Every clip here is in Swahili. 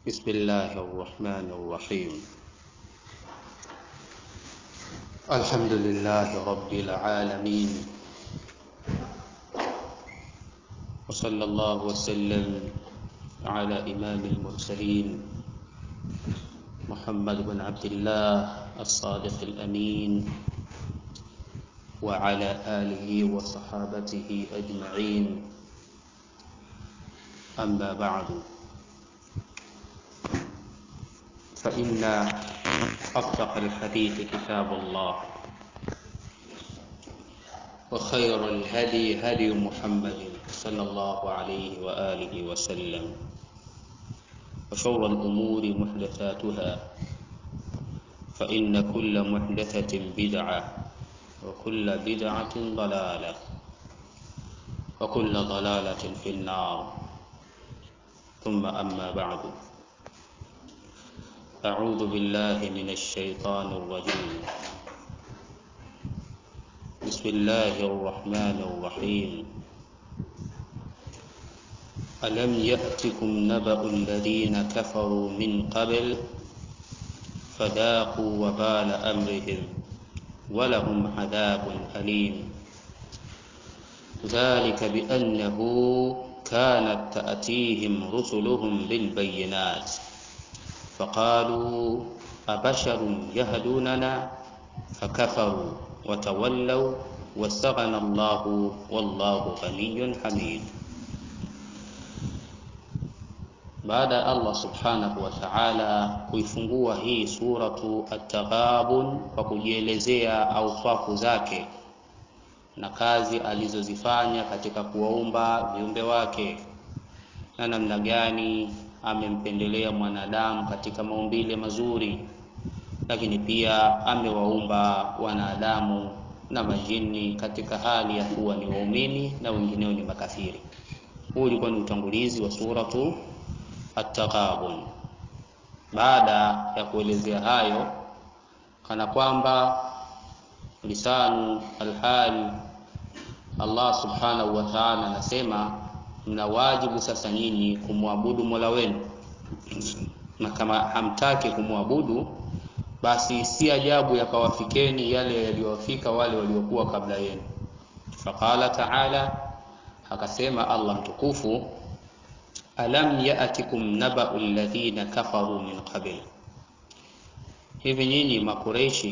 بسم الله الرحمن الرحيم الحمد لله رب العالمين وصلى الله وسلم على إمام المرسلين محمد بن عبد الله الصادق الأمين وعلى آله وصحابته أجمعين أما بعد فإن أصدق الحديث كتاب الله وخير الهدي هدي محمد صلى الله عليه وآله وسلم وشر الأمور محدثاتها فإن كل محدثة بدعة وكل بدعة ضلالة وكل ضلالة في النار ثم أما بعد أعوذ بالله من الشيطان الرجيم بسم الله الرحمن الرحيم ألم يأتكم نبأ الذين كفروا من قبل فذاقوا وبال أمرهم ولهم عذاب أليم ذلك بأنه كانت تأتيهم رسلهم بالبينات فقالوا أبشر يهدوننا فكفروا وتولوا واستغنى الله والله غني حميد baada ya Allah subhanahu wa ta'ala kuifungua hii suratu At-Taghabun kwa kujielezea ausafu zake na kazi alizozifanya katika kuwaumba viumbe wake na namna gani amempendelea mwanadamu katika maumbile mazuri, lakini pia amewaumba wanadamu na majini katika hali ya kuwa ni waumini na wengineo ni makafiri. Huu ulikuwa ni utangulizi wa suratu At-Taghabun. Baada ya kuelezea hayo, kana kwamba lisanu alhal, Allah subhanahu wa ta'ala anasema mna wajibu sasa nyinyi kumwabudu Mola wenu, na kama hamtaki kumwabudu, basi si ajabu yakawafikeni yale yaliyowafika wale waliokuwa kabla yenu. Faqala ta'ala, akasema Allah mtukufu alam ya'tikum naba'u alladhina kafaru min qabl, hivi nyinyi makureishi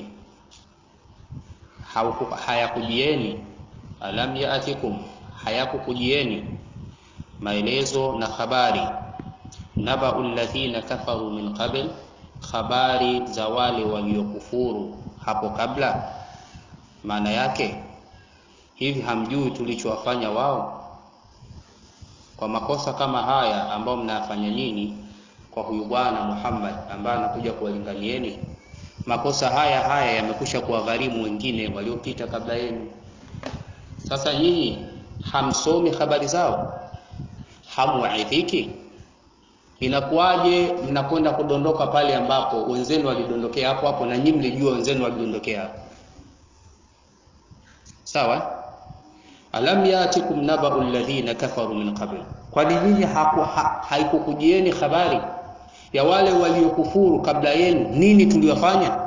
hayakujieni? Alam ya'tikum, hayakukujieni maelezo na habari naba'u alladhina kafaru min qabl, habari za wale waliokufuru hapo kabla. Maana yake hivi hamjui tulichowafanya wao kwa makosa kama haya ambayo mnayafanya nyinyi kwa huyu bwana Muhammad ambaye anakuja kuwalinganieni. Makosa haya haya yamekwisha kuwagharimu wengine waliopita kabla yenu. Sasa nyinyi hamsomi habari zao, hamwaidhiki. Inakuwaje mnakwenda kudondoka pale ambapo wenzenu walidondokea hapo hapo, na nyinyi mlijua wenzenu walidondokea hapo? Sawa. Alam yatikum naba'u alladhina kafaru min qabl, kwani nyinyi ha, haikukujieni habari ya wale waliokufuru kabla yenu? Nini tuliwafanya?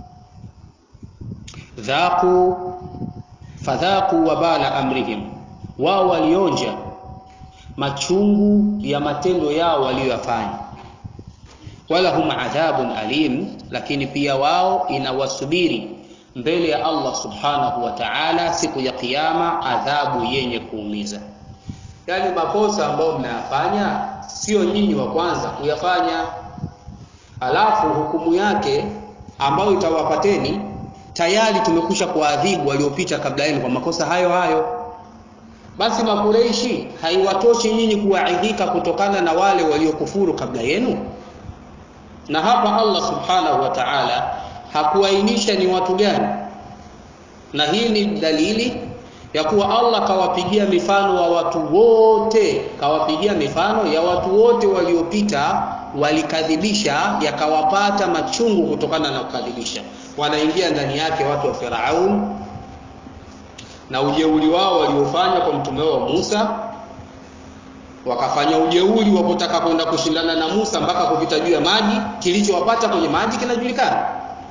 dhaqu fadhaqu wabala amrihim, wao walionja machungu ya matendo yao waliyoyafanya. Wala hum adhabun alim, lakini pia wao inawasubiri mbele ya Allah subhanahu wa ta'ala siku ya kiyama adhabu yenye kuumiza. Yaani makosa ambayo mnayafanya sio nyinyi wa kwanza kuyafanya, alafu hukumu yake ambayo itawapateni tayari tumekusha kuadhibu waliopita kabla yenu kwa makosa hayo hayo. Basi Makureishi haiwatoshi nyinyi kuwaidhika kutokana na wale waliokufuru kabla yenu? Na hapa Allah subhanahu wa ta'ala hakuainisha ni watu gani, na hii ni dalili ya kuwa Allah kawapigia mifano wa watu wote, kawapigia mifano ya watu wote waliopita walikadhibisha, yakawapata machungu kutokana na kukadhibisha. Wanaingia ndani yake watu wa Firaun na ujeuri wao waliofanya kwa mtume wao Musa, wakafanya ujeuri wa kutaka kwenda kushindana na Musa mpaka kupita juu ya maji kilichowapata kwenye maji kinajulikana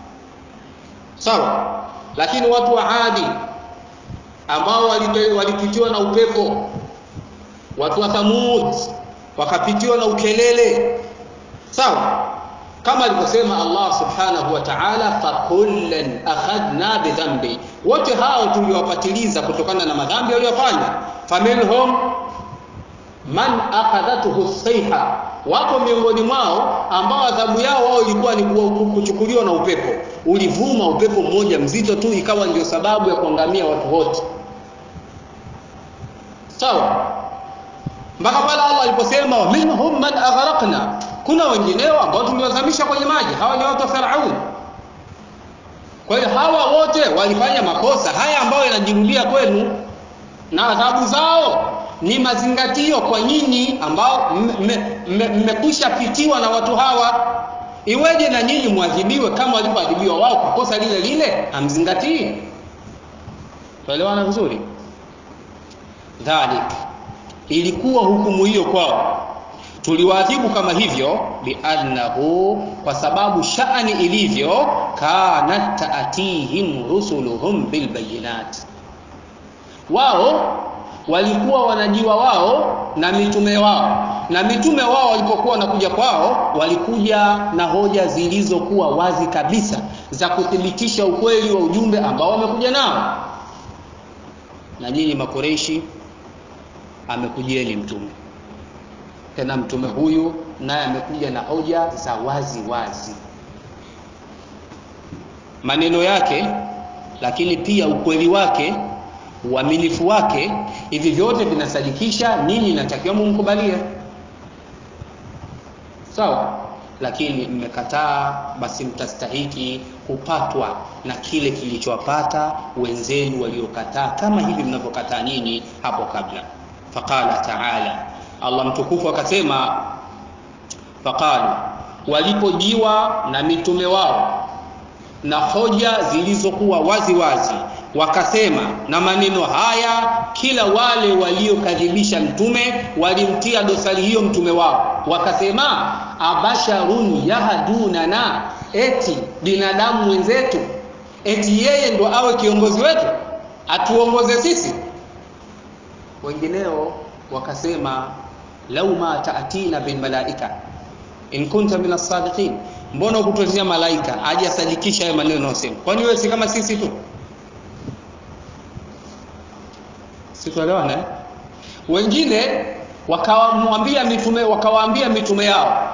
sawa lakini watu wa Adi ambao walipitiwa na upepo watu wa Thamud wakapitiwa na ukelele sawa kama alivyosema Allah subhanahu wa ta'ala fakullan akhadna bidhambi wote hao tuliwapatiliza kutokana na madhambi waliyofanya faminhum man akhadhathu sayha wako miongoni mwao ambao adhabu yao wao ilikuwa ni kuchukuliwa na upepo ulivuma upepo mmoja mzito tu ikawa ndio sababu ya kuangamia watu wote sawa mpaka pale Allah aliposema minhum man aghraqna kuna wengineo ambao tuliwazamisha kwenye maji hawa ni watu wa Firaun kwa hiyo hawa wote walifanya makosa haya ambayo yanajirudia kwenu na adhabu zao ni mazingatio kwa nyinyi ambao mmekwisha pitiwa na watu hawa iweje na nyinyi mwadhibiwe kama walivyoadhibiwa wao kwa kosa lile lile hamzingatii tuelewana vizuri dhalik ilikuwa hukumu hiyo kwao tuliwaadhibu kama hivyo biannahu kwa sababu shani ilivyo kanat taatihim rusuluhum bilbayinat wao walikuwa wanajiwa wao na mitume wao na mitume wao walipokuwa wanakuja kwao walikuja na hoja zilizokuwa wazi kabisa za kuthibitisha ukweli wa ujumbe ambao wamekuja nao na nyinyi makoreishi amekujieni mtume tena mtume huyu naye amekuja na hoja za wazi wazi maneno yake lakini pia ukweli wake uaminifu wake hivi vyote vinasadikisha nyinyi natakiwa mumkubalie sawa lakini mmekataa basi mtastahiki kupatwa na kile kilichowapata wenzenu waliokataa kama hivi mnavyokataa nyinyi hapo kabla faqala taala allah mtukufu akasema faqalu walipojiwa na mitume wao na hoja zilizokuwa wazi wazi wakasema na maneno haya kila wale waliokadhibisha mtume walimtia dosari hiyo mtume wao wakasema abasharun yahdunana eti binadamu wenzetu eti yeye ndo awe kiongozi wetu atuongoze sisi wengineo wakasema lau ma taatina bilmalaika in kunta min as-sadiqin mbona ukutuletea malaika aje asadikisha hayo maneno unayosema kwani wewe si kama sisi tu situelewana eh? wengine wakawamwambia mitume wakawaambia mitume yao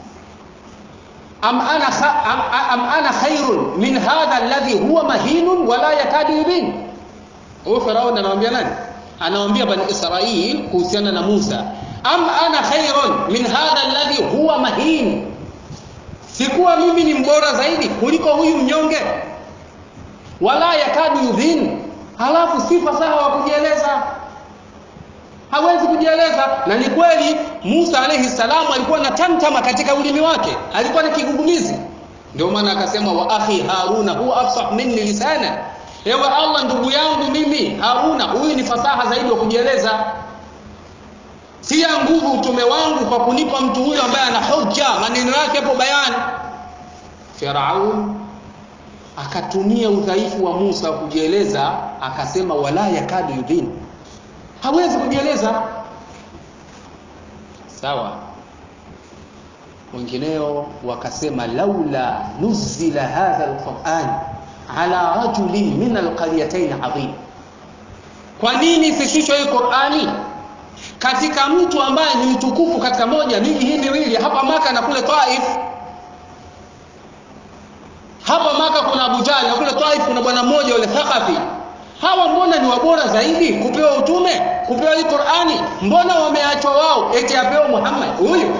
am ana, kha, am, am ana khairun min hadha alladhi huwa mahinun wala yakadu yubin huyo farao anamwambia nani anawambia bani israil kuhusiana na musa am ana khairun min hadha alladhi huwa mahin sikuwa mimi ni mbora zaidi kuliko huyu mnyonge wala yakadu yubin halafu si fasaha wa kujieleza hawezi kujieleza na ni kweli musa alaihi salamu alikuwa na tamtama katika ulimi wake alikuwa na kigugumizi ndio maana akasema wa akhi haruna huwa afsah minni lisana ewe allah ndugu yangu mimi haruna huyu ni fasaha zaidi wa kujieleza tia nguvu utume wangu kwa kunipa mtu huyo ambaye ana hoja maneno yake hapo bayani firaun akatumia udhaifu wa musa wa kujieleza akasema wala yakadu yudhin hawezi kujieleza sawa wengineo wakasema laula nuzila hadha alquran ala rajulin min alqaryatain adhim kwa nini isishushwe hii qurani katika mtu ambaye ni mtukufu katika moja miji hii miwili hapa maka na kule taif hapa maka kuna abu jahli na kule taif kuna bwana mmoja yule thaqafi hawa mbona ni wabora zaidi kupewa utume kupewa hii qurani mbona wameachwa wao eti apewa muhammad huyu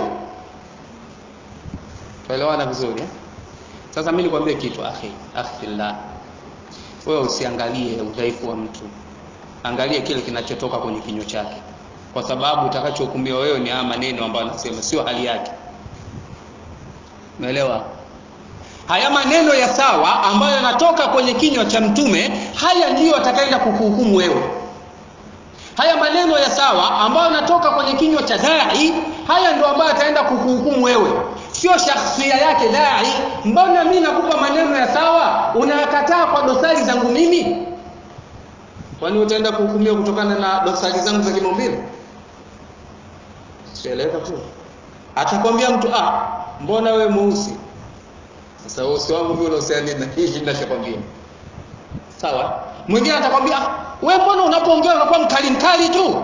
tuelewana vizuri eh? sasa mi nikwambie kitu akhi akhillah wewe usiangalie udhaifu wa mtu angalie kile kinachotoka kwenye kinywa chake kwa sababu utakachohukumiwa wewe ni haya maneno ambayo anasema sio hali yake umeelewa haya maneno ya sawa ambayo yanatoka kwenye kinywa cha mtume haya ndiyo atakaenda kukuhukumu wewe haya maneno ya sawa ambayo yanatoka kwenye kinywa cha dai haya ndio ambayo ataenda kukuhukumu wewe sio shakhsia yake dai mbona mi nakupa maneno ya sawa unayakataa kwa dosari zangu mimi kwani utaenda kuhukumiwa kutokana na dosari zangu za kimaumbile sieleweka tu atakwambia mtu ah mbona we mweusi sasa usi wangu vile usiani na hii ninachokwambia sawa mwingine atakwambia ah we mbona unapoongea unakuwa mkali mkali tu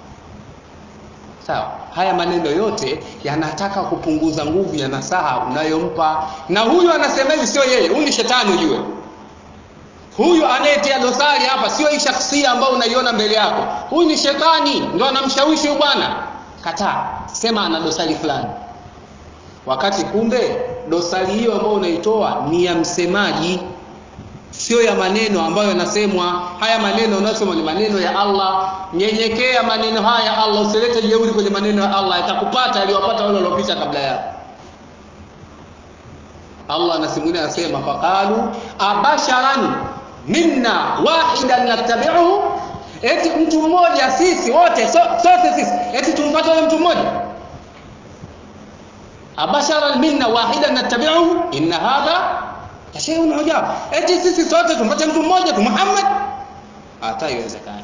sawa haya maneno yote yanataka kupunguza nguvu ya nasaha unayompa na huyu anasema hivi sio yeye huyu ni shetani ujue huyu anayetia dosari hapa sio hii shakhsia ambayo unaiona mbele yako huyu ni shetani ndo anamshawishi huyu bwana kataa sema ana dosari fulani wakati kumbe dosari hiyo ambayo unaitoa ni ya msemaji sio ya maneno ambayo yanasemwa haya maneno unayosema ni maneno ya allah nyenyekea maneno haya ya allah usilete jeuri kwenye maneno ya allah yatakupata yaliyowapata wale waliopita kabla yako allah anasimulia anasema faqalu abasharan minna wahidan nattabiuhu eti mtu mmoja sisi wote so, sote sisi eti tumpate yule mtu mmoja abasharan minna wahidan nattabiuhu inna hadha shay'un ujab eti sisi sote tumpate mtu mmoja tu Muhammad hata iwezekani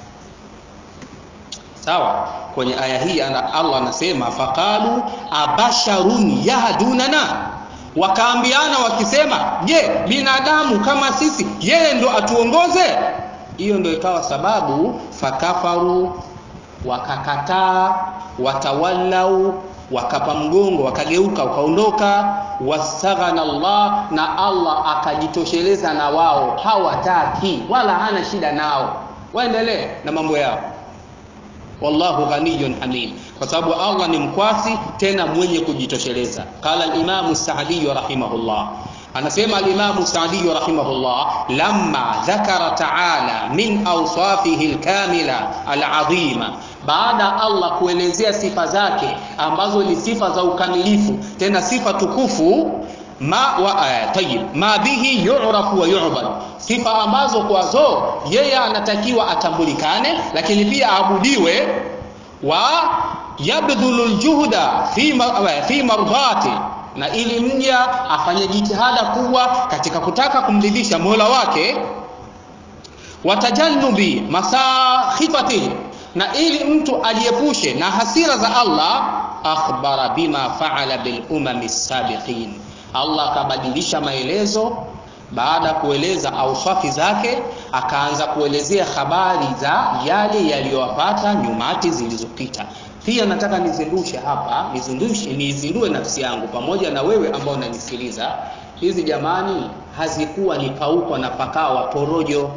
sawa kwenye aya hii ana Allah anasema faqalu abasharun yahdunana wakaambiana wakisema je binadamu kama sisi yeye ndo atuongoze hiyo ndo ikawa sababu fakafaru wakakataa watawallau wakapa mgongo wakageuka wakaondoka wastaghana Allah na Allah akajitosheleza na wao hawataki wala hana shida nao waendelee na mambo yao wallahu ghaniyun hamid kwa sababu Allah ni mkwasi tena mwenye kujitosheleza qala al-imamu Sa'di rahimahullah anasema al-imamu Sa'di rahimahullah lamma dhakara ta'ala min awsafihi al-kamila al-azima baada Allah kuelezea sifa zake ambazo ni sifa za ukamilifu tena sifa tukufu ma wa uh, tayyib ma bihi yu'rafu wa yu'bad sifa ambazo kwazo yeye anatakiwa atambulikane lakini pia aabudiwe wa yabdhulu aljuhda fi ma, fi mardhati na ili mja afanye jitihada kubwa katika kutaka kumridhisha Mola wake watajannubi masakhifatihi na ili mtu ajiepushe na hasira za Allah akhbara bima faala bil umami sabiqin Allah akabadilisha maelezo baada ya kueleza auswafi zake akaanza kuelezea habari za yale yaliyowapata nyumati zilizopita pia nataka nizindushe hapa nizindushe nizindue nafsi yangu pamoja na wewe ambao unanisikiliza hizi jamani hazikuwa ni paukwa na pakawa porojo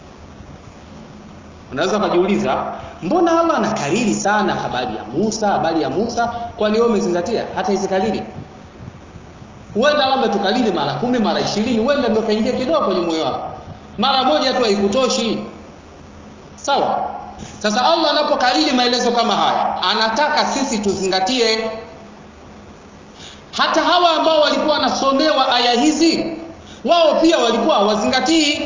unaweza ukajiuliza mbona Allah anakariri sana habari ya Musa habari ya Musa kwani wewe umezingatia hata hizi kariri huenda Allah ametukariri mara kumi mara ishirini huenda ndio kaingia kidogo kwenye moyo wako mara moja tu haikutoshi sawa sasa Allah anapokariri maelezo kama haya anataka sisi tuzingatie hata hawa ambao walikuwa wanasomewa aya hizi wao pia walikuwa hawazingatii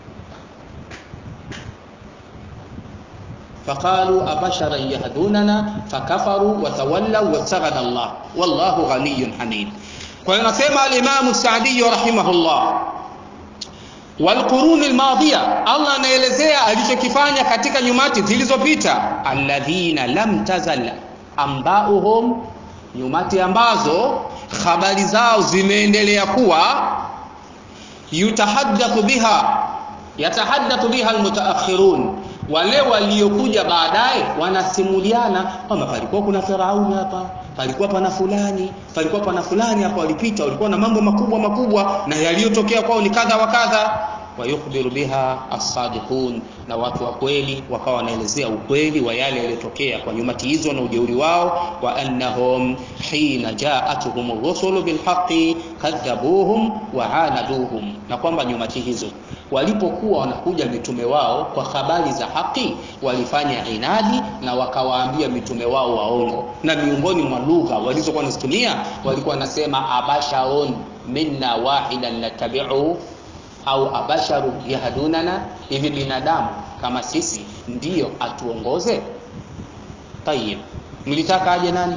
فقالوا أبشرا يهدوننا فكفروا وتولوا واستغنى الله والله غني حميد وينسمى الإمام السعدي رحمه الله والقرون الماضية الله anaelezea alichokifanya katika nyumati zilizopita alladhina lam tazal ambauhum nyumati ambazo habari zao zimeendelea kuwa yutahaddathu biha yatahaddathu biha almutaakhirun wale waliokuja baadaye wanasimuliana kwamba palikuwa kuna Firauni hapa, palikuwa pana fulani, palikuwa pana fulani hapa walipita, walikuwa na mambo makubwa makubwa na yaliyotokea kwao ni kadha wa kadha. Wayukhbiru biha as-sadiqun, na watu wa kweli wakawa wanaelezea ukweli wa yale yaliyotokea kwa nyumati hizo na ujeuri wao, wa annahum hina jaatuhum rusulu bilhaqi kadhabuhum wa anaduhum, na kwamba nyumati hizo walipokuwa wanakuja mitume wao kwa habari za haki walifanya inadi na wakawaambia mitume wao waongo na miongoni mwa lugha walizokuwa wanazitumia walikuwa wanasema abasharun minna wahidan natabi'u au abasharu yahdunana hivi binadamu kama sisi ndiyo atuongoze tayib mlitaka aje nani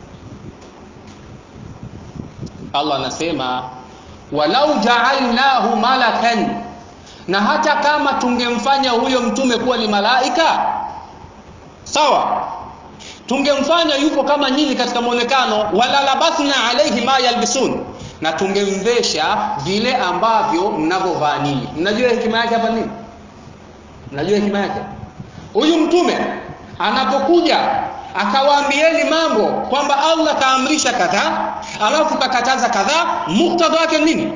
Allah anasema walau ja'alnahu malakan na hata kama tungemfanya huyo mtume kuwa ni malaika sawa tungemfanya yupo kama nyinyi katika muonekano wala labathna alayhi ma yalbisun na tungemvesha vile ambavyo mnavyovaa ninyi mnajua hekima yake hapa nini mnajua hekima yake huyu mtume anapokuja akawaambieni mambo kwamba Allah kaamrisha kadhaa alafu kakataza kadhaa muktadha wake nini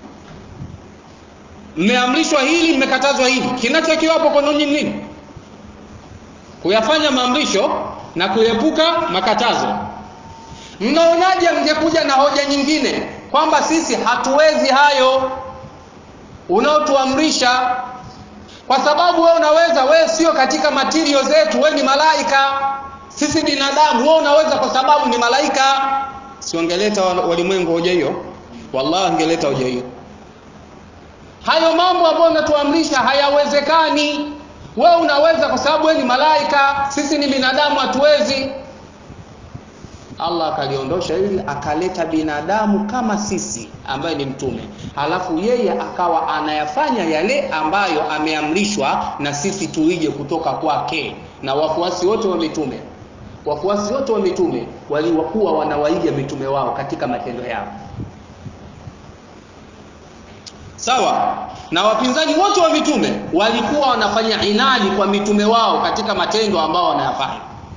mmeamrishwa hili mmekatazwa hili kinachokiwapo kwa ninyi nini kuyafanya maamrisho na kuepuka makatazo mnaonaje mngekuja na hoja nyingine kwamba sisi hatuwezi hayo unaotuamrisha kwa sababu wewe unaweza wewe sio katika material zetu wewe ni malaika sisi binadamu wewe unaweza kwa sababu ni malaika siongeleta walimwengu hoja hiyo wallahi angeleta hoja hiyo hayo mambo ambayo unatuamrisha hayawezekani wewe unaweza kwa sababu wewe ni malaika sisi ni binadamu hatuwezi Allah akaliondosha hili akaleta binadamu kama sisi ambaye ni mtume halafu yeye akawa anayafanya yale ambayo ameamrishwa na sisi tuige kutoka kwake na wafuasi wote wa mitume wafuasi wote wa mitume walikuwa wanawaiga mitume wao katika matendo yao sawa na wapinzani wote wa mitume walikuwa wanafanya inadi kwa mitume wao katika matendo ambao wanayafanya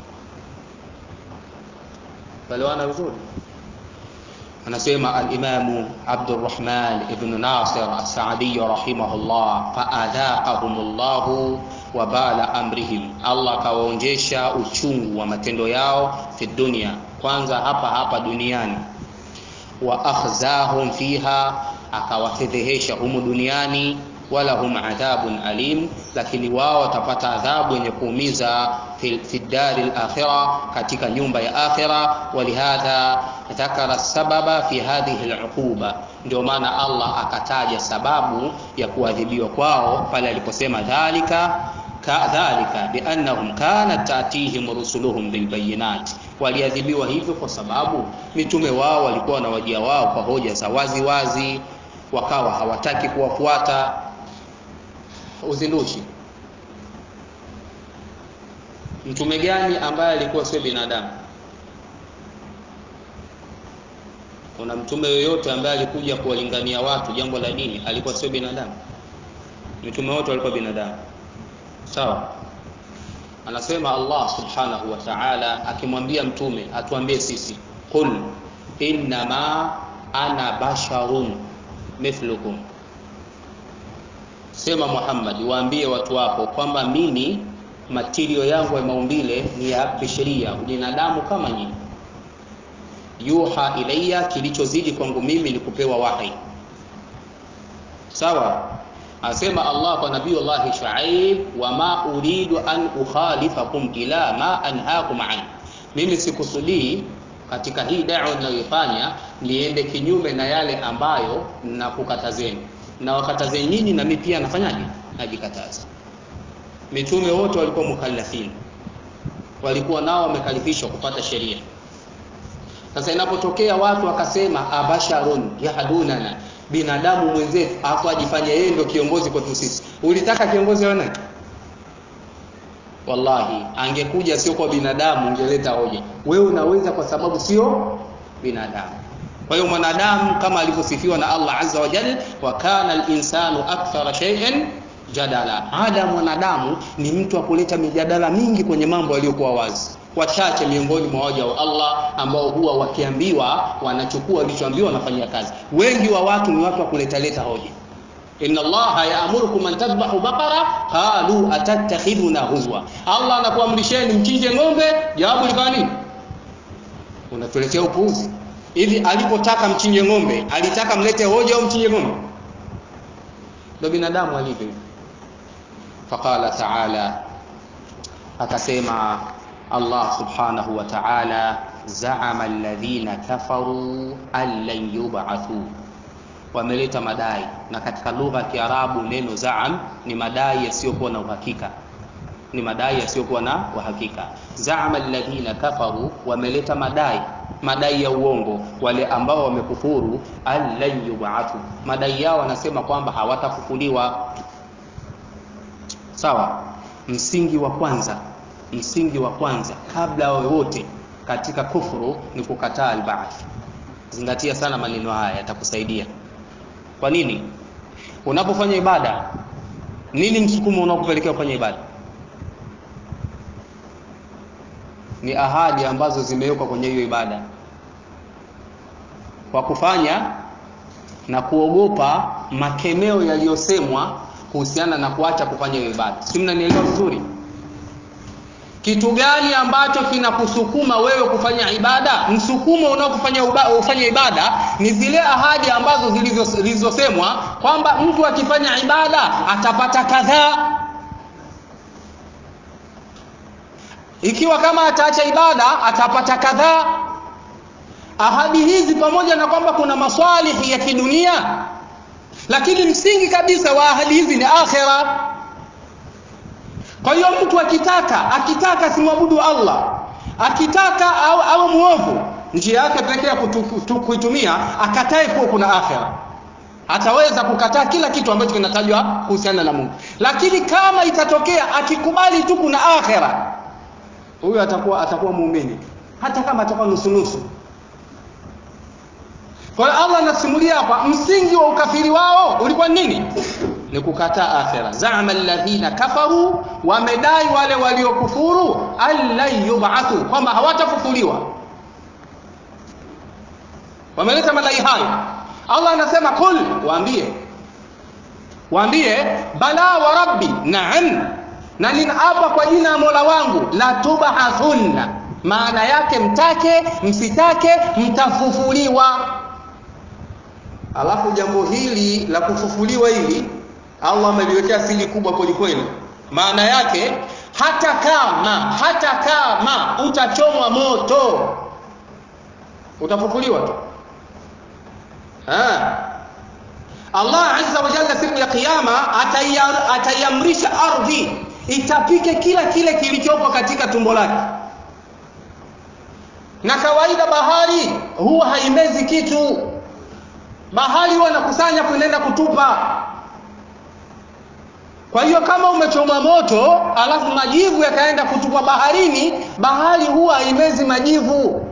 Balewana vizuri anasema al-Imamu Abdurrahman ibn Nasir as-Sa'di rahimahullah fa'adhaqahumullahu wa bala amrihim Allah kawaonjesha uchungu wa matendo yao fi dunia kwanza hapa hapa duniani wa akhzahum fiha akawafedhehesha humu duniani wala hum adhabun alim lakini wao watapata adhabu yenye kuumiza fi, fi dari al-akhirah katika nyumba ya akhira walihadha dhakara sababa fi hadhihi al-uquba ndio maana Allah akataja sababu ya kuadhibiwa kwao pale aliposema dhalika kadhalika biannahum kanat tatihim rusuluhum bilbayinat waliadhibiwa hivyo kwa sababu mitume wao walikuwa na wajia wao kwa hoja za wazi wazi wakawa hawataki kuwafuata uzindushi mtume gani ambaye alikuwa sio binadamu kuna mtume yoyote ambaye alikuja kuwalingania watu jambo la dini alikuwa sio binadamu mitume wote walikuwa binadamu sawa anasema Allah subhanahu wa ta'ala akimwambia mtume atuambie sisi qul innama ana basharun mithlukum sema Muhammad waambie watu wako kwamba mimi matirio yangu ya maumbile ni ya bisharia binadamu kama nyinyi yuha ilayya kilichozidi kwangu mimi ni kupewa wahi sawa asema Allah kwa nabii Allah Shuaib wama uridu an ukhalifakum ila ma anhaakum an mimi sikusudii katika hii da'wa ninayoifanya niende kinyume na yale ambayo nakukatazeni na wakatazeni nyinyi na mimi pia nafanyaje najikataza mitume wote walikuwa mukallafin walikuwa nao wamekalifishwa kupata sheria sasa inapotokea watu wakasema abasharun yahdunana binadamu mwenzetu afu ajifanye yeye ndio kiongozi kwetu sisi ulitaka kiongozi wa nani wallahi angekuja sio kwa binadamu ungeleta hoja wewe unaweza kwa sababu sio binadamu kwa hiyo mwanadamu kama alivyosifiwa na Allah azza wa jalla wa kana al-insanu akthara shay'in jadala ada mwanadamu ni mtu wa kuleta mijadala mingi kwenye mambo yaliyokuwa wazi wachache miongoni mwa waja wa Allah ambao huwa wakiambiwa wanachukua walichoambiwa wanafanyia kazi wengi wa watu ni watu wa kuleta leta hoja inna allaha ya'murukum an tadhbahu baqara qalu atattakhiduna huzwa Allah anakuamrisheni mchinje ng'ombe jawabu likawa nini unatuletea upuuzi hivi alipotaka mchinje ng'ombe alitaka mlete hoja au mchinje ng'ombe ndio binadamu alivyo faqala ta'ala akasema Allah subhanahu wa ta'ala za'ama alladhina kafaru an lan yub'athu wameleta madai na katika lugha ya Kiarabu neno zaam ni madai yasiyokuwa na uhakika ni madai yasiyokuwa na uhakika zaama alladhina kafaru wameleta madai madai ya uongo wale ambao wamekufuru allan yubathu madai yao wanasema kwamba hawatafufuliwa sawa msingi wa kwanza msingi wa kwanza kabla wowote katika kufuru ni kukataa albaath zingatia sana maneno haya yatakusaidia kwa nini unapofanya ibada nini msukumo unaokupelekea kufanya ibada ni ahadi ambazo zimewekwa kwenye hiyo ibada kwa kufanya na kuogopa makemeo yaliyosemwa kuhusiana na kuacha kufanya hiyo ibada si mnanielewa vizuri kitu gani ambacho kinakusukuma wewe kufanya ibada msukumo unaokufanya ufanye ibada ni zile ahadi ambazo zilizosemwa kwamba mtu akifanya ibada atapata kadhaa ikiwa kama ataacha ibada atapata kadhaa ahadi hizi pamoja na kwamba kuna maswalihi ya kidunia lakini msingi kabisa wa ahadi hizi ni akhira kwa hiyo mtu akitaka akitaka simwabudu Allah akitaka au, au muovu njia yake pekee ya kuitumia akatae kuwa kuna akhira ataweza kukataa kila kitu ambacho kinatajwa kuhusiana na Mungu lakini kama itatokea akikubali tu kuna akhira huyo atakuwa atakuwa muumini hata kama atakuwa nusu nusu kwa hiyo Allah anasimulia hapa msingi wa ukafiri wao ulikuwa nini ni kukataa akhira zaama alladhina kafaru wamedai wale waliokufuru allan yub'athu kwamba hawatafufuliwa wameleta madai hayo Allah anasema kul waambie waambie bala wa rabbi na'am na ninaapa kwa jina la Mola wangu la tubathunna maana yake mtake msitake mtafufuliwa alafu jambo hili la kufufuliwa hili Allah ameliwekea siri kubwa kweli kweli maana yake hata kama hata kama utachomwa moto utafufuliwa tu Allah azza wa jalla siku ya kiyama ataiamrisha ardhi itapike kila kile kilichopo katika tumbo lake na kawaida bahari huwa haimezi kitu bahari huwa nakusanya kunaenda kutupa kwa hiyo kama umechoma moto alafu majivu yakaenda kutupwa baharini bahari huwa haimezi majivu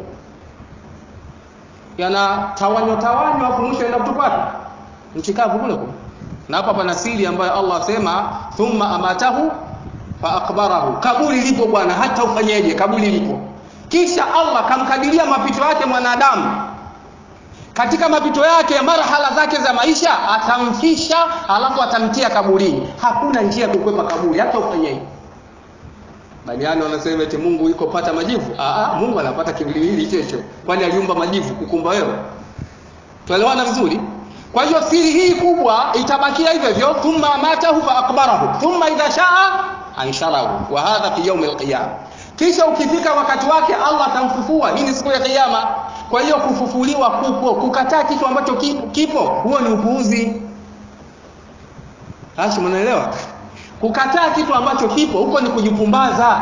yanatawanywa tawanywa afu mwisho enda kutupa nchi kavu kule kule na hapa pana siri ambayo Allah asema thumma amatahu fa akbarahu kaburi lipo bwana hata ufanyeje kaburi lipo kisha Allah kamkadiria mapito yake mwanadamu katika mapito yake marhala zake za maisha atamfisha alafu atamtia kaburini hakuna njia ya kukwepa kaburi hata ufanyeje Baliani wanasema eti Mungu yuko pata majivu. Aa, Mungu anapata kiwiliwili checho. Kwani aliumba majivu kukumba wewe? Tuelewana vizuri? Kwa hiyo siri hii kubwa itabakia hivyo hivyo, thumma amatahu fa akbarahu, thumma idha shaa ansharahu, wa hadha fi yawm alqiyama. Kisha ukifika wakati wake Allah atamfufua. Hii ni siku ya kiyama. Kwa hiyo kufufuliwa kupo, kukataa kitu ambacho kipo, kipo huo ni upuuzi. Hashi, mnaelewa? Kukataa kitu ambacho kipo huko ni kujipumbaza.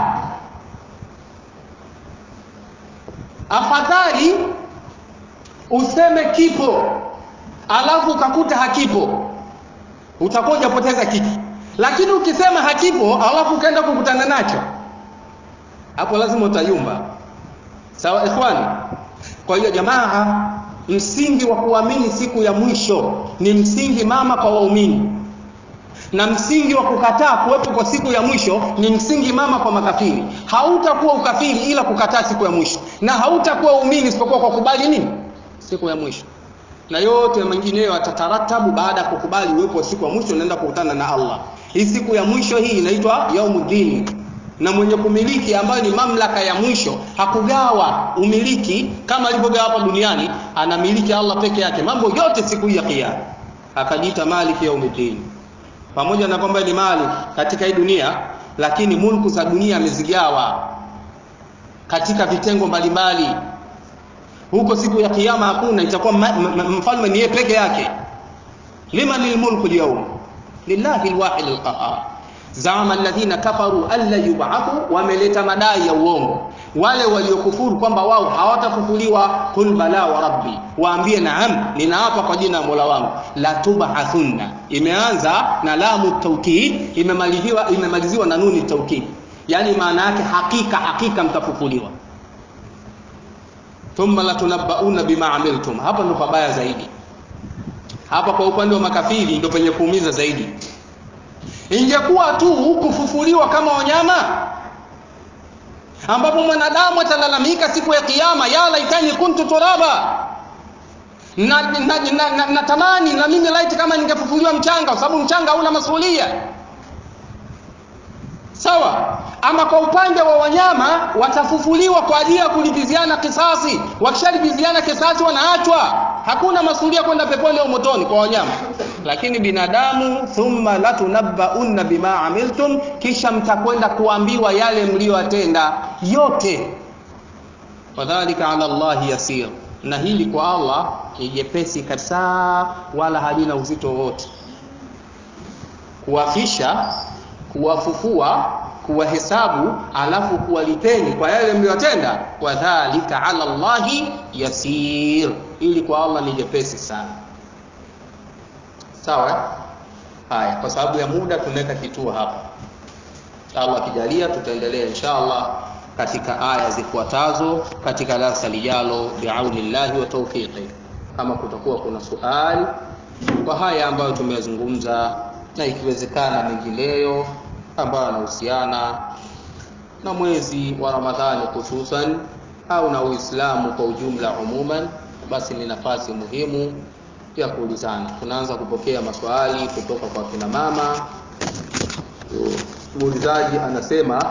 Afadhali useme kipo alafu ukakuta hakipo, utakuwa hujapoteza kitu. Lakini ukisema hakipo alafu ukaenda kukutana nacho, hapo lazima utayumba. Sawa ikhwani? Kwa hiyo jamaa, msingi wa kuamini siku ya mwisho ni msingi mama kwa waumini na msingi wa kukataa kuwepo kwa siku ya mwisho ni msingi mama kwa makafiri. Hautakuwa ukafiri ila kukataa siku ya mwisho, na hautakuwa umini isipokuwa kwa kubali nini? Siku ya mwisho. Na yote mengineyo atataratabu baada ya kukubali uwepo wa siku ya mwisho, unaenda kukutana na Allah. Hii siku ya mwisho hii inaitwa yaumuddin, na mwenye kumiliki ambayo ni mamlaka ya mwisho hakugawa umiliki kama alivyogawa hapa duniani, anamiliki Allah peke yake mambo yote siku hii ya Kiyama, akajiita maliki yaumiddin pamoja na kwamba ni mali katika hii dunia lakini mulku za dunia amezigawa katika vitengo mbalimbali huko siku ya kiyama hakuna itakuwa mfalme ni yeye peke yake liman lilmulku alyawm lillahi alwahid alqahar zama alladhina kafaru alla yub'athu wameleta madai ya uongo wale waliokufuru kwamba wao hawatafufuliwa kul bala wa rabbi waambie naam ninaapa kwa jina la Mola wangu la tub'athunna imeanza na lamu tawkid imemaliziwa imemaliziwa na nuni tawkid yani maana yake hakika hakika mtafufuliwa thumma latunabbauna bima amiltum hapa ndo pabaya zaidi hapa kwa upande wa makafiri ndo penye kuumiza zaidi ingekuwa tu kufufuliwa kama wanyama ambapo mwanadamu atalalamika siku ya kiyama ya laitani kuntu turaba na, na, na, na, na tamani na mimi laiti kama ningefufuliwa mchanga kwa sababu mchanga hauna masuhulia sawa ama kwa upande wa wanyama watafufuliwa kwa ajili ya kulipiziana kisasi wakishalipiziana kisasi wanaachwa hakuna masuhulia kwenda peponi au motoni kwa wanyama lakini binadamu thumma latunabbaunna bima amiltum kisha mtakwenda kuambiwa yale mliyotenda yote wadhalika ala llahi yasir na hili kwa allah ni jepesi kabisa wala halina uzito wowote kuwafisha kuwafufua kuwahesabu alafu kuwalipeni kwa yale mliyotenda wadhalika ala llahi yasir ili kwa allah ni jepesi sana sawa haya kwa sababu ya muda tunaweka kituo hapa allah akijalia tutaendelea insha allah katika aya zifuatazo katika darasa lijalo biaunillahi wa taufiqi kama kutakuwa kuna suali kwa haya ambayo tumeyazungumza na ikiwezekana mengineyo ambayo yanahusiana na mwezi wa ramadhani hususan au na uislamu kwa ujumla umuman basi ni nafasi muhimu ya kuulizana tunaanza kupokea maswali kutoka kwa kina mama muulizaji anasema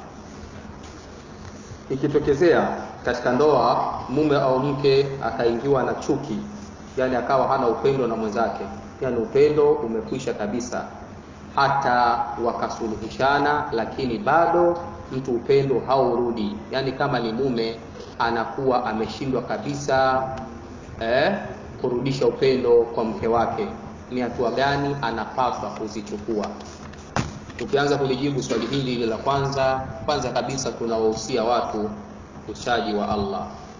ikitokezea katika ndoa mume au mke akaingiwa na chuki yani akawa hana upendo na mwenzake yani upendo umekwisha kabisa hata wakasuluhishana lakini bado mtu upendo haurudi yani kama ni mume anakuwa ameshindwa kabisa eh, kurudisha upendo kwa mke wake ni hatua gani anapaswa kuzichukua tukianza kulijibu swali hili la kwanza kwanza kabisa tunawahusia watu uchaji wa allah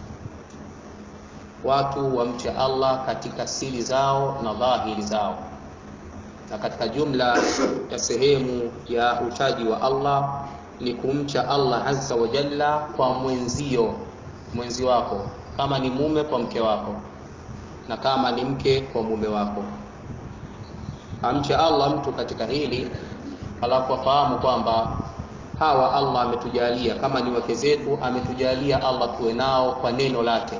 watu wamche allah katika siri zao na dhahiri zao na katika jumla ya sehemu ya uchaji wa allah ni kumcha allah azza wa jalla kwa mwenzio mwenzi wako kama ni mume kwa mke wako na kama ni mke kwa mume wako amche allah mtu katika hili alafu afahamu kwamba hawa allah ametujalia kama ni wake zetu ametujalia allah tuwe nao kwa neno lake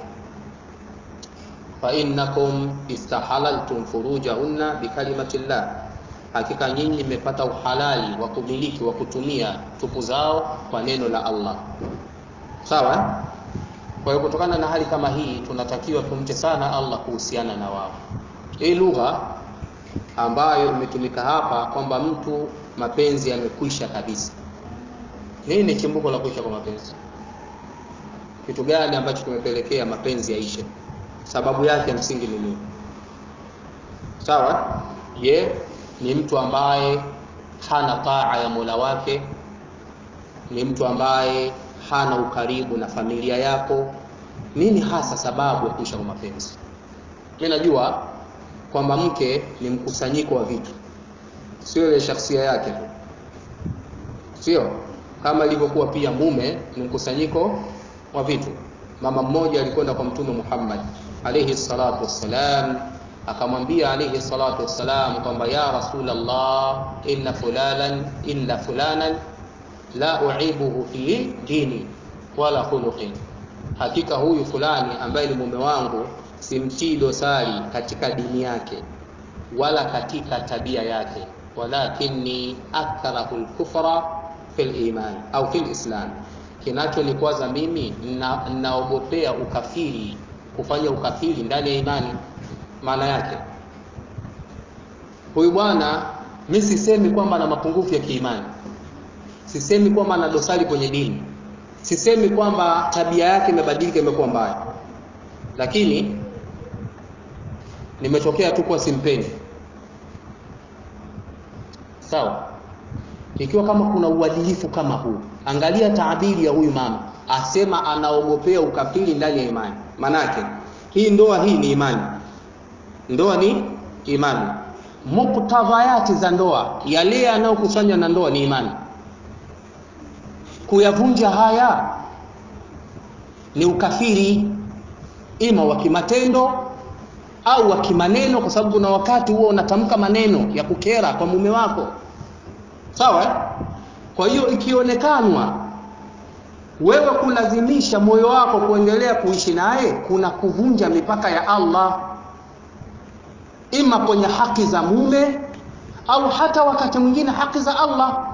fainnakum istahalaltum furujahunna bikalimati llah hakika nyinyi mmepata uhalali wa kumiliki wa kutumia tupu zao kwa neno la allah sawa kwa hiyo kutokana na hali kama hii tunatakiwa tumche sana allah kuhusiana na wao hii lugha ambayo imetumika hapa kwamba mtu mapenzi yamekwisha kabisa nini chimbuko la kuisha kwa mapenzi kitu gani ambacho kimepelekea mapenzi yaishe sababu yake ya msingi ni nini sawa je ni mtu ambaye hana taa ya mola wake ni mtu ambaye hana ukaribu na familia yako nini hasa sababu ya kuisha kwa mapenzi mi najua kwamba mke ni mkusanyiko wa vitu sio ile shakhsia yake tu sio kama ilivyokuwa pia mume ni mkusanyiko wa vitu mama mmoja alikwenda kwa mtume muhammad alaihi salatu wassalam akamwambia alaihi salatu wassalam kwamba ya rasulllah inna fulanan inna fulanan la uibuhu fi dini wala khuluqin hakika huyu fulani ambaye ni mume wangu simtii dosari katika dini yake wala katika tabia yake walakinni akrahu lkufra fi liman au fi lislam kinachonikwaza mimi ninaogopea ukafiri kufanya ukafiri ndani ya imani maana yake huyu bwana mi sisemi kwamba ana mapungufu ya kiimani sisemi kwamba ana dosari kwenye dini sisemi kwamba tabia yake imebadilika imekuwa mbaya lakini nimetokea tu kuwa simpendi sawa ikiwa kama kuna uadilifu kama huu angalia taabiri ya huyu mama asema anaogopea ukafiri ndani ya imani manake hii ndoa hii ni imani ndoa ni imani muktadhayati za ndoa yale yanayokusanywa na ndoa ni imani kuyavunja haya ni ukafiri ima wa kimatendo au wa kimaneno kwa sababu kuna wakati huo unatamka maneno ya kukera kwa mume wako sawa kwa hiyo ikionekanwa wewe kulazimisha moyo wako kuendelea kuishi naye kuna kuvunja mipaka ya Allah ima kwenye haki za mume au hata wakati mwingine haki za Allah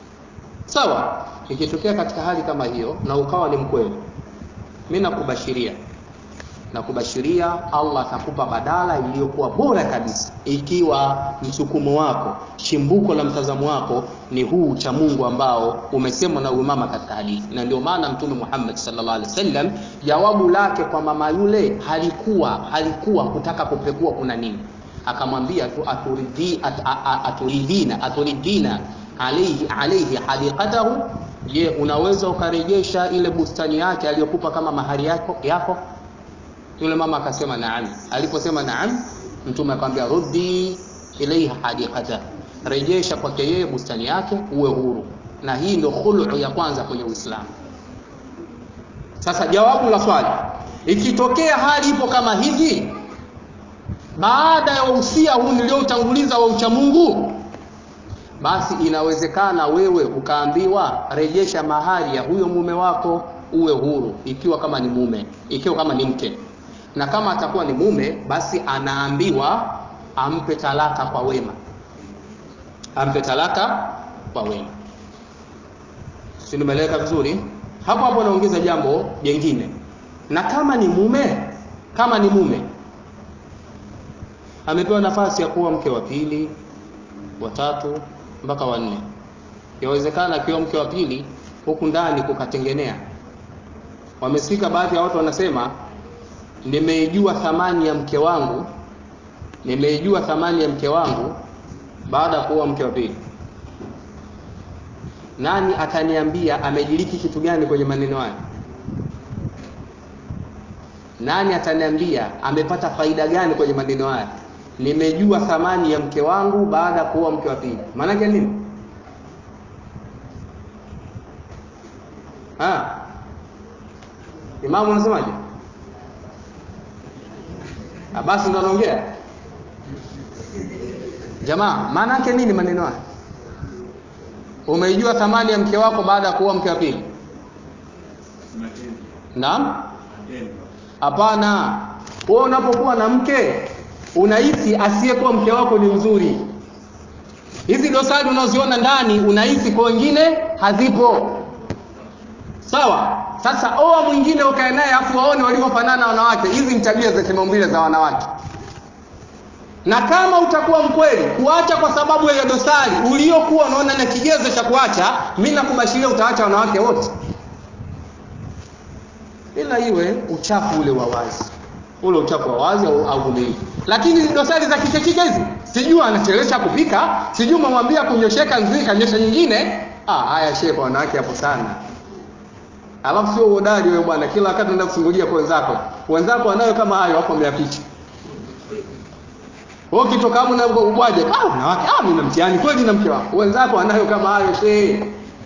sawa ikitokea katika hali kama hiyo na ukawa ni mkweli mimi nakubashiria nakubashiria Allah atakupa badala iliyokuwa bora kabisa ikiwa msukumo wako chimbuko la mtazamo wako ni huu cha Mungu ambao umesemwa na umama katika hadithi na ndio maana mtume Muhammad sallallahu alaihi wasallam jawabu lake kwa mama yule halikuwa halikuwa kutaka kupekua kuna nini akamwambia tu aturidhi at, aturidhina aturidhina alayhi alayhi hadiqatahu je unaweza ukarejesha ile bustani yake aliyokupa kama mahari yako yako yule mama akasema naam aliposema naam mtume akamwambia ruddi ilaiha hadiqata rejesha kwake yeye bustani yake uwe huru na hii ndio khulu ya kwanza kwenye Uislamu sasa jawabu la swali ikitokea hali ipo kama hivi baada ya usia huu nilioutanguliza wa uchamungu basi inawezekana wewe ukaambiwa rejesha mahari ya huyo mume wako uwe huru ikiwa kama ni mume ikiwa kama ni mke na kama atakuwa ni mume basi anaambiwa ampe talaka kwa wema ampe talaka kwa wema si nimeeleweka vizuri hapo hapo naongeza jambo jengine na kama ni mume kama ni mume amepewa nafasi ya kuwa mke wa pili wa tatu mpaka wa nne yawezekana akiwa mke wa pili huku ndani kukatengenea wamesika baadhi ya watu wanasema nimeijua thamani ya mke wangu nimeijua thamani ya mke wangu baada ya kuwa mke wa pili nani ataniambia amejiliki kitu gani kwenye maneno haya nani ataniambia amepata faida gani kwenye maneno haya nimejua thamani ya mke wangu baada ya kuwa mke wa pili maanake nini ha imamu unasemaje basi ndo anaongea jamaa maana yake nini maneno haya umeijua thamani ya mke wako baada ya kuwa mke wa pili naam hapana wewe unapokuwa na mke unahisi asiyekuwa mke wako ni mzuri hizi dosari unaoziona ndani unahisi kwa wengine hazipo sawa sasa oa mwingine ukae naye afu waone walivyofanana wanawake hizi ni tabia za kimaumbile za wanawake na kama utakuwa mkweli kuacha kwa sababu ya dosari uliokuwa unaona na kigezo cha kuacha mimi nakubashiria utaacha wanawake wote ila iwe uchafu ule wa wazi ule uchafu wa wazi au, au uvumilivu lakini dosari za kikekike hizi sijui anachelesha kupika sijui mamwambia kunyosheka nzii kanyosha nyingine ah haya shehe kwa wanawake hapo sana alafu sio uhodari wewe bwana kila wakati unaenda kusungulia kwa wenzako wenzako wanayo kama hayo hapo mmeyaficha wewe ukitoka hapo na ubwaje ah wanawake ah mimi na mtihani kweli na mke wako wenzako wanayo kama hayo shehe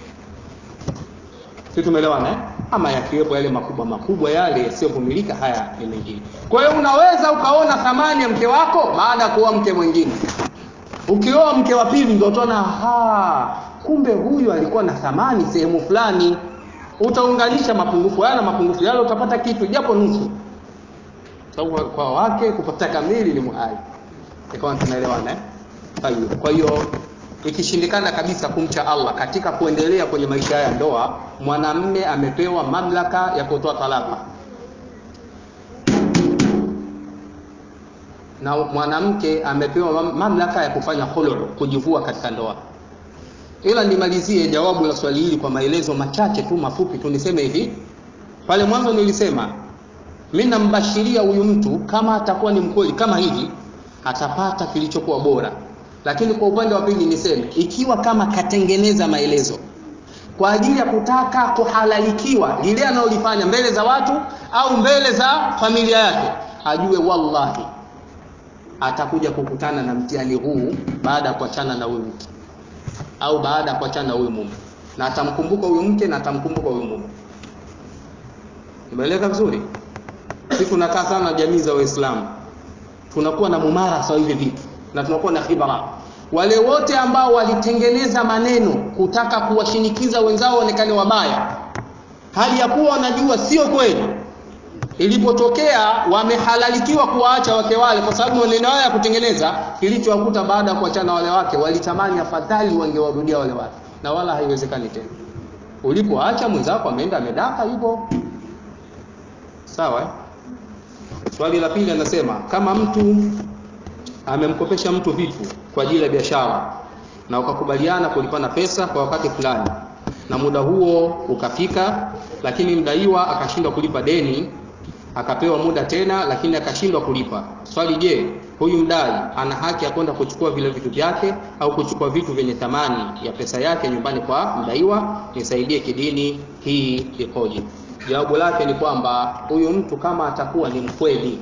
sisi tumeelewana eh ama yakiwepo yale makubwa makubwa yale yasiyovumilika haya ni mengine kwa hiyo unaweza ukaona thamani ya mke wako baada ya kuoa mke mwingine ukioa mke wa pili ndio utaona ha kumbe huyu alikuwa na thamani sehemu fulani utaunganisha mapungufu haya na mapungufu yale utapata kitu japo nusu sababu kwa wake kupata kamili ni muhali ikawa tunaelewana eh kwa hiyo ikishindikana kabisa kumcha Allah katika kuendelea kwenye maisha ya ndoa mwanamme amepewa mamlaka ya kutoa talaka na mwanamke amepewa mamlaka ya kufanya khulu kujivua katika ndoa ila nimalizie jawabu la swali hili kwa maelezo machache tu mafupi tu niseme hivi pale mwanzo nilisema mimi nambashiria huyu mtu kama atakuwa ni mkweli kama hivi atapata kilichokuwa bora lakini kwa upande wa pili niseme ikiwa kama katengeneza maelezo kwa ajili ya kutaka kuhalalikiwa lile analolifanya mbele za watu au mbele za familia yake ajue wallahi atakuja kukutana na mtihani huu baada ya kuachana na huyu mke au baada ya kuachana na huyu mume na atamkumbuka huyu mke na atamkumbuka huyu mume imeeleka vizuri sisi tunakaa sana na jamii za waislamu tunakuwa na mumarasa wa hivi vitu na tunakuwa na khibara wale wote ambao walitengeneza maneno kutaka kuwashinikiza wenzao waonekane wabaya hali ya kuwa wanajua sio kweli ilipotokea wamehalalikiwa kuwaacha wake wale kwa sababu maneno yao ya kutengeneza kilichowakuta baada ya kuachana wale wake walitamani afadhali wangewarudia wale wake na wala haiwezekani tena ulipoacha mwenzako ameenda amedaka yupo sawa eh? swali la pili anasema kama mtu amemkopesha mtu vitu kwa ajili ya biashara na ukakubaliana kulipana pesa kwa wakati fulani na muda huo ukafika lakini mdaiwa akashindwa kulipa deni akapewa muda tena lakini akashindwa kulipa swali je huyu mdai ana haki ya kwenda kuchukua vile vitu vyake au kuchukua vitu vyenye thamani ya pesa yake nyumbani kwa mdaiwa nisaidie kidini hii ikoje jawabu lake ni kwamba huyu mtu kama atakuwa ni mkweli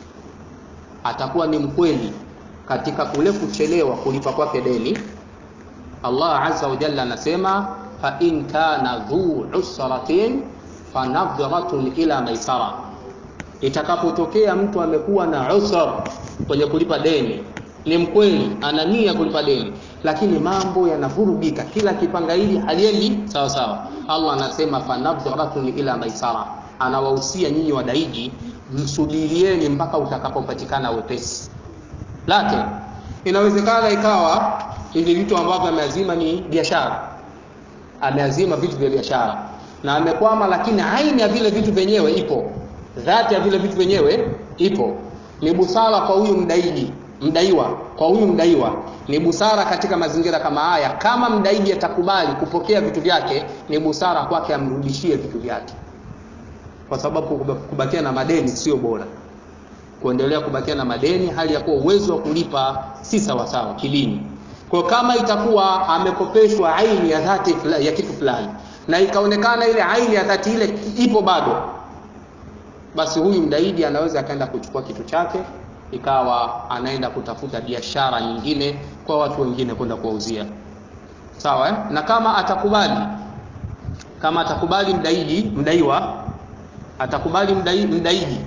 atakuwa ni mkweli katika kule kuchelewa kulipa kwake deni Allah azza wa jalla anasema fa in kana dhu usratin fanadhratun ila maisara itakapotokea mtu amekuwa na usra kwenye kulipa deni ni mkweli ana nia kulipa deni lakini mambo yanavurugika kila kipangaili haliendi sawa sawa Allah anasema fanadhratun ila maisara anawahusia nyinyi wadaiji msubirieni mpaka utakapopatikana wepesi lakini inawezekana ikawa hivi vitu ambavyo ameazima ni biashara ameazima vitu vya biashara na amekwama lakini aini ya vile vitu vyenyewe ipo dhati ya vile vitu vyenyewe ipo ni busara kwa huyu mdaiji mdaiwa kwa huyu mdaiwa ni busara katika mazingira kama haya kama mdaiji atakubali kupokea vitu vyake ni busara kwake amrudishie vitu vyake kwa sababu kubakia na madeni sio bora kuendelea kubakia na madeni hali ya kuwa uwezo wa kulipa si sawasawa kidini kwa kama itakuwa amekopeshwa aini ya dhati ya kitu fulani na ikaonekana ile aini ya dhati ile ipo bado basi huyu mdaidi anaweza akaenda kuchukua kitu chake ikawa anaenda kutafuta biashara nyingine kwa watu wengine kwenda kuwauzia sawa eh? na kama atakubali kama atakubali mdaidi mdaiwa atakubali mdai, mdaidi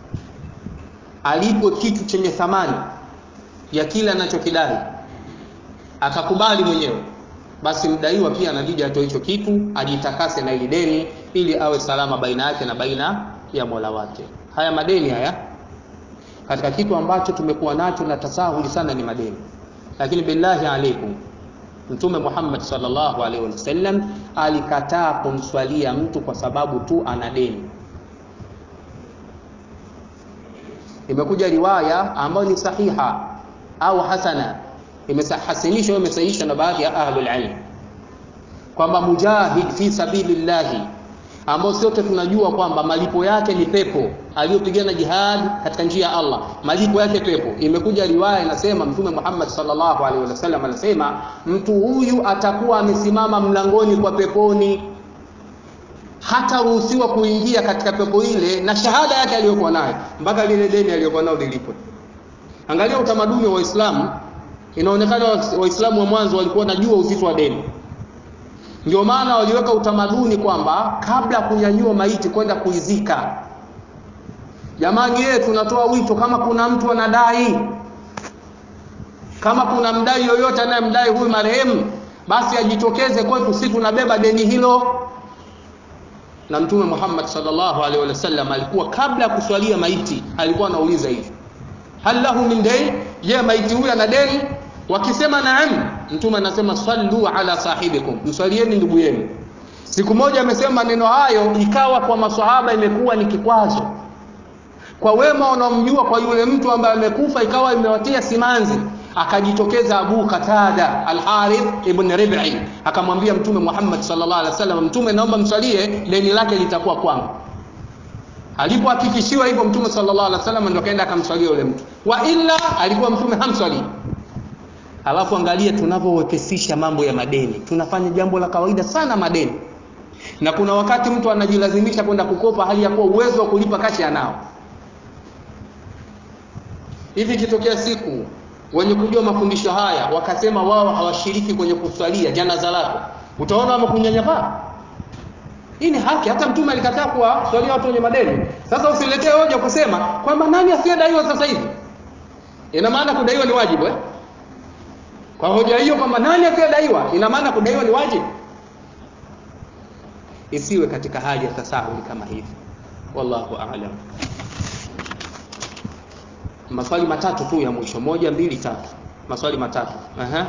alipwe kitu chenye thamani ya kile anachokidai akakubali mwenyewe basi mdaiwa pia anabidi atoe hicho kitu ajitakase na ili deni ili awe salama baina yake na baina ya mola wake haya madeni haya katika kitu ambacho tumekuwa nacho na tasahuli sana ni madeni lakini billahi alaikum mtume Muhammad sallallahu alaihi wasallam alikataa kumswalia mtu kwa sababu tu ana deni imekuja riwaya ambayo ni sahiha au hasana imesahasinishwa imesahihishwa na baadhi ya ahlul ilm kwamba mujahid fi sabilillahi ambao sote tunajua kwamba malipo yake ni pepo aliyopigana jihad katika njia ya Allah malipo yake pepo imekuja riwaya inasema mtume Muhammad sallallahu alaihi wasallam anasema mtu huyu atakuwa amesimama mlangoni kwa peponi hataruhusiwa kuingia katika pepo ile na shahada yake aliyokuwa nayo mpaka lile deni aliyokuwa nalo lilipwe angalia utamaduni wa Uislamu inaonekana waislamu wa mwanzo walikuwa najua uzito wa deni ndio maana waliweka utamaduni kwamba kabla kunyanyua maiti kwenda kuizika jamani yeye tunatoa wito kama kuna mtu anadai kama kuna mdai yoyote anayemdai huyu marehemu basi ajitokeze kwetu si tunabeba deni hilo na mtume Muhammad sallallahu alaihi wasallam alikuwa kabla ya kuswalia maiti alikuwa anauliza hivi hal lahu min dayn je maiti huyu ana deni wakisema naam mtume anasema sallu ala sahibikum mswalieni ndugu yenu siku moja amesema maneno hayo ikawa kwa maswahaba imekuwa ni kikwazo kwa wema wanaomjua kwa yule mtu ambaye amekufa ikawa imewatia simanzi akajitokeza Abu Katada Al-Harith ibn Rib'i akamwambia mtume Muhammad sallallahu alaihi wasallam mtume naomba mswalie deni lake litakuwa kwangu alipohakikishiwa hivyo mtume sallallahu alaihi wasallam ndio kaenda akamswalia yule mtu wa illa alikuwa mtume hamswali Halafu angalia tunavyowepesisha mambo ya madeni, tunafanya jambo la kawaida sana madeni, na kuna wakati mtu anajilazimisha kwenda kukopa hali ya kuwa uwezo wa kulipa kashi anao. Hivi ikitokea siku wenye kujua mafundisho haya wakasema wao hawashiriki kwenye kuswalia janaza lako, utaona wamekunyanyapaa. Hii ni haki. Hata Mtume alikataa kuwaswalia watu wenye madeni. Sasa usiletee hoja kusema kwamba nani asiyedaiwa sasa hivi. Ina maana kudaiwa ni wajibu eh? Kwa hoja hiyo kwamba nani asiyedaiwa, ina maana kudaiwa ni wajibu. Isiwe katika hali ya tasahuli kama hivi. Wallahu a'lam. Maswali matatu tu ya mwisho, moja, mbili, tatu. Maswali matatu. Aha.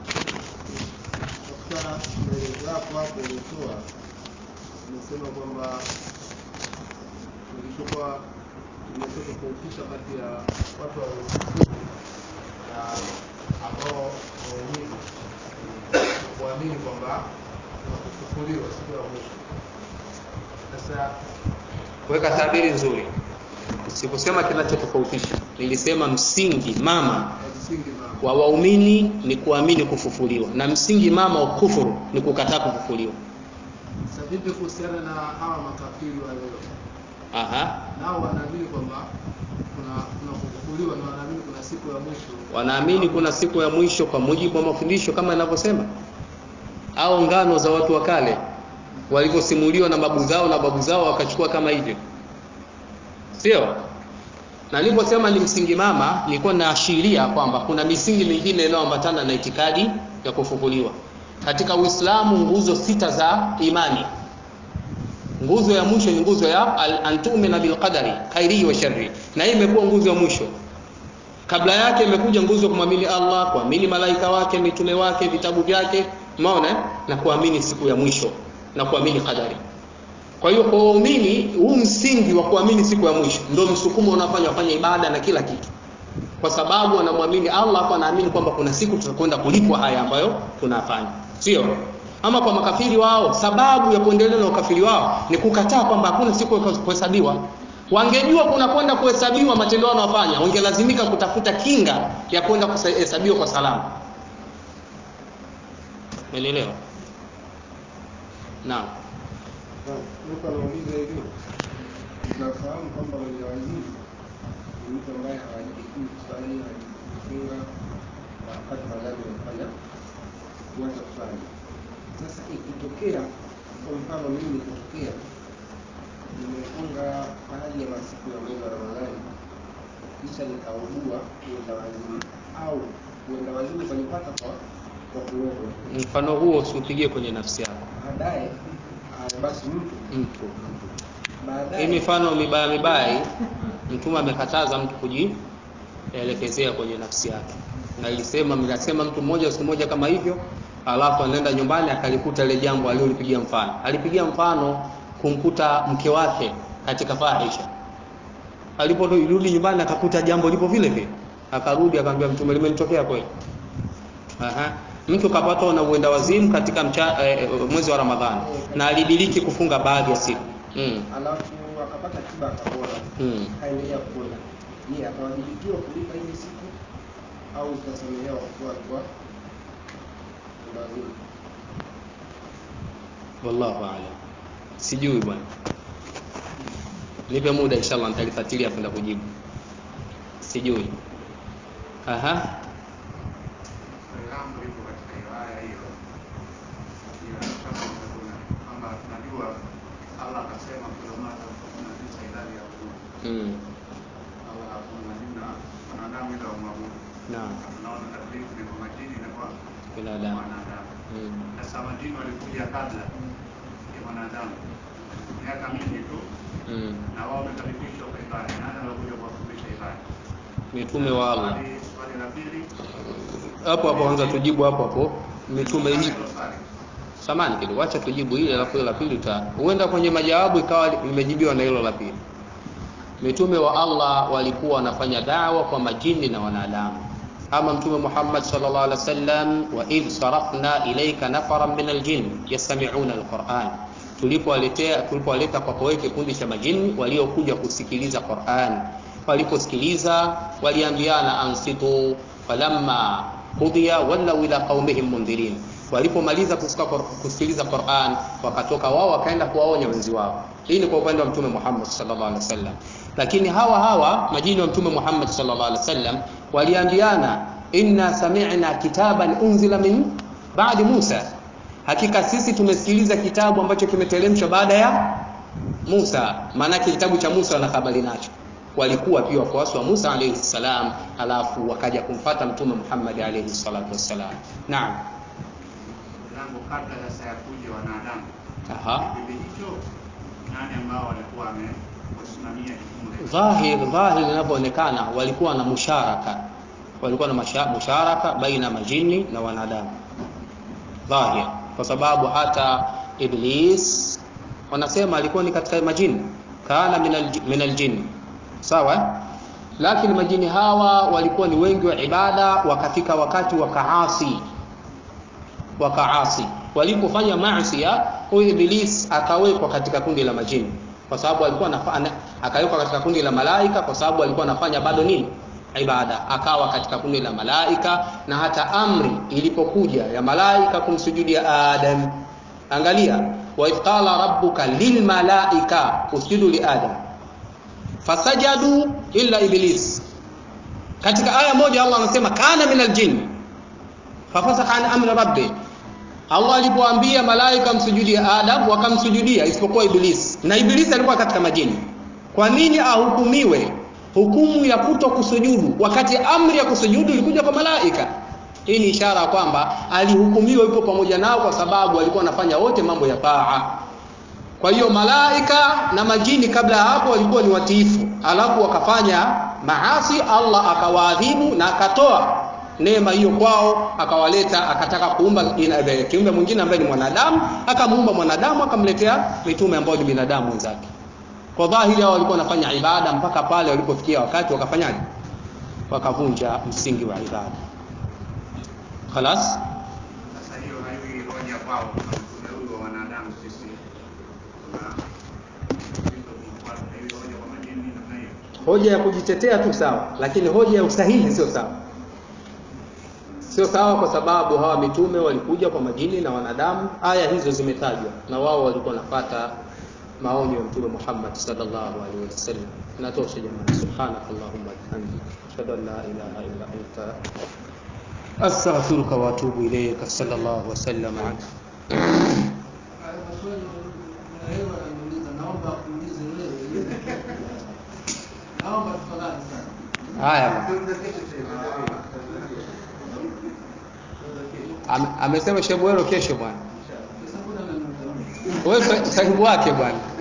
katika maelezo yako hapo ulitoa umesema kwamba ulichokuwa umetofautiisha kati ya watu wa na ambao waumini kuamini kwamba kuna kufufuliwa siku ya mwisho. Sasa Weka tabiri nzuri. Sikusema kinachotofautisha, nilisema msingi mama msingi mama wa waumini ni kuamini kufufuliwa, na msingi mama wa kufuru ni kukataa kufufuliwa. sasa vipi kuhusiana na hawa makafiri wa leo? Aha. Nao wanaamini kwamba kuna kuna kufufuliwa na wanaamini kuna siku ya mwisho. Wanaamini kuna siku ya mwisho kwa mujibu wa mafundisho kama inavyosema, au ngano za watu wa kale walivyosimuliwa na babu zao na babu zao wakachukua kama hivyo, sio? Na niliposema ni msingi mama, nilikuwa naashiria kwamba kuna misingi mingine inayoambatana na itikadi ya kufufuliwa. Katika Uislamu nguzo sita za imani, nguzo ya mwisho ni nguzo ya al-antumina bilqadari khairi wa sharri, na hii imekuwa nguzo ya mwisho. Kabla yake imekuja nguzo kumwamini Allah, kuamini malaika wake, mitume wake, vitabu vyake, umeona eh? na kuamini siku ya mwisho na kuamini qadari. Kwa hiyo kwa waumini huu msingi wa kuamini siku ya mwisho ndio msukumo unafanya wafanye ibada na kila kitu, kwa sababu wanamwamini Allah, hapo anaamini kwamba kuna siku tutakwenda kulipwa haya ambayo tunafanya, sio ama kwa makafiri wao, sababu ya kuendelea na ukafiri wao ni kukataa kwamba hakuna siku ya kuhesabiwa. Wangejua kuna kwenda kuhesabiwa matendo wanayofanya, wangelazimika kutafuta kinga ya kwenda kuhesabiwa kwa salama. Umeelewa? Naam. Mtu anauliza hivi, tunafahamu kwamba mwenye wazimu ni mtu ambaye hawajibikii kusali, hawajibikii kufunga na wakati madhambi amefanya kuanza kusali. Sasa ikitokea, kwa mfano mimi ikitokea nimefunga baadhi ya masiku ya mwezi wa Ramadhani kisha nikaugua uenda wazimu au uenda wazimu ukanipata kwa kwa kuogwa, Mfano huo usiupigie kwenye nafsi yako baadaye ah, basi mtu mtu. Hii baadaye mifano mibaya mibaya hii, Mtume amekataza mtu kujielekezea kwenye nafsi yake, na ilisema mnasema mtu mmoja siku moja kama hivyo, alafu anaenda nyumbani akalikuta ile jambo alilolipigia mfano. Alipigia mfano kumkuta mke wake katika fahisha, aliporudi nyumbani akakuta jambo lipo vile vile, akarudi akamwambia Mtume, limenitokea kweli. Aha. Mtu kapatwa na uenda wazimu katika mcha, eh, mwezi wa Ramadhani na alidiriki kufunga baadhi ya siku mm. alafu akapata tiba akapona, Mm. akaendelea kupona. Je, atawajibikiwa kulipa hizi siku au utasamehewa kwa kuwa alikuwa lazima? Wallahu a'lam. Sijui bwana. Nipe muda inshallah nitalifuatilia kwenda kujibu. Sijui. Aha. Langu liko katika riwaya hiyo ya sasa kuna kwamba tunajua Allah akasema kilomita kumi na tisa idadi ya kuu Mm. Allah hakuna majina wanadamu ila wamwabudu. Naam. Tunaona takribu ni kwa majini na kwa Binadamu. wanadamu. Mm. Sasa majini walikuja kabla ya wanadamu miaka mingi tu, Mm. na wao wamekaribishwa kwa ibada. Nani alikuja kuwafundisha ibada? Mitume wa Allah. Swali swali la pili Hapo hapo anza tujibu hapo hapo. Mitume hii hilo swali samani kidogo, acha tujibu hili alafu hilo la pili uta huenda kwenye majawabu ikawa limejibiwa na hilo la pili. Mitume wa Allah walikuwa wanafanya dawa kwa majini na wanadamu, ama Mtume Muhammad sallallahu alaihi wasallam, wa idh sarafna ilayka nafaran min aljin yastami'una alquran, tulipowaletea tulipowaleta kwako wewe kikundi cha majini waliokuja kusikiliza Qur'an. Waliposikiliza waliambiana ansitu, falamma qudiya wallau ila qaumihim mundhirin walipomaliza kusikiliza Qur'an wakatoka wao wakaenda kuwaonya wenzi wao hii ni kwa upande wa mtume Muhammad sallallahu alaihi wasallam lakini hawa hawa majini wa mtume Muhammad sallallahu alaihi wasallam waliambiana inna sami'na kitaban unzila min ba'di Musa hakika sisi tumesikiliza kitabu ambacho kimeteremshwa baada ya Musa maana kitabu cha Musa wana habari nacho walikuwa pia wafuasi wa Musa alayhi salam alafu wakaja kumfata mtume Muhammad alayhi salatu wassalam naam langu kabla sasa ya kuja wanadamu aha kipindi hicho nani ambao walikuwa wamesimamia jukumu hilo dhahir dhahir inavyoonekana walikuwa na musharaka walikuwa na masha, musharaka baina majini na wanadamu dhahir kwa sababu hata iblis wanasema alikuwa ni katika majini kana min aljini sawa lakini majini hawa walikuwa ni wengi wa ibada wakafika wakati wakaasi wakaasi walipofanya maasi huyu iblis akawekwa katika kundi la majini kwa sababu alikuwa anafanya akawekwa katika kundi la malaika kwa sababu alikuwa anafanya bado nini ibada akawa katika kundi la malaika na hata amri ilipokuja ya malaika kumsujudia adam angalia wa idh qala rabbuka lilmalaika usjudu li adam fasajadu illa iblis katika aya moja Allah anasema kana minal jinn fafasaka an amri rabbi Allah alipoambia malaika msujudie Adam wakamsujudia isipokuwa Iblis na Iblis alikuwa katika majini kwa nini ahukumiwe hukumu ya kuto kusujudu wakati amri ya kusujudu ilikuja kwa malaika hii ni ishara kwamba alihukumiwa yupo pamoja nao kwa sababu alikuwa anafanya wote mambo ya taa kwa hiyo malaika na majini kabla ya hapo walikuwa ni watiifu alafu wakafanya maasi Allah akawaadhibu na akatoa neema hiyo kwao akawaleta akataka kuumba kiumbe mwingine ambaye ni mwanadamu akamuumba mwanadamu akamletea mitume ambao ni binadamu wenzake kwa dhahiri hao walikuwa wanafanya ibada mpaka pale walipofikia wakati wakafanyaje wakavunja msingi wa ibada خلاص sasa hiyo haiwi hoja kwao kama mtume huyu wa wanadamu sisi tuna sisi tunafuata haiwi hoja kwa majini namna hiyo hoja ya kujitetea tu sawa lakini hoja ya usahihi sio sawa sio sawa kwa sababu hawa mitume walikuja kwa majini na wanadamu aya hizo zimetajwa na wao walikuwa wanapata maonyo ya mtume Muhammad sallallahu alaihi wasallam natosha jamani subhanakallahumma bihamdika ashhadu an la ilaha illa anta astaghfiruka wa atubu ilayka sallallahu wasallam ala haya Ame- amesema shebwero kesho bwana wewe sahibu wake bwana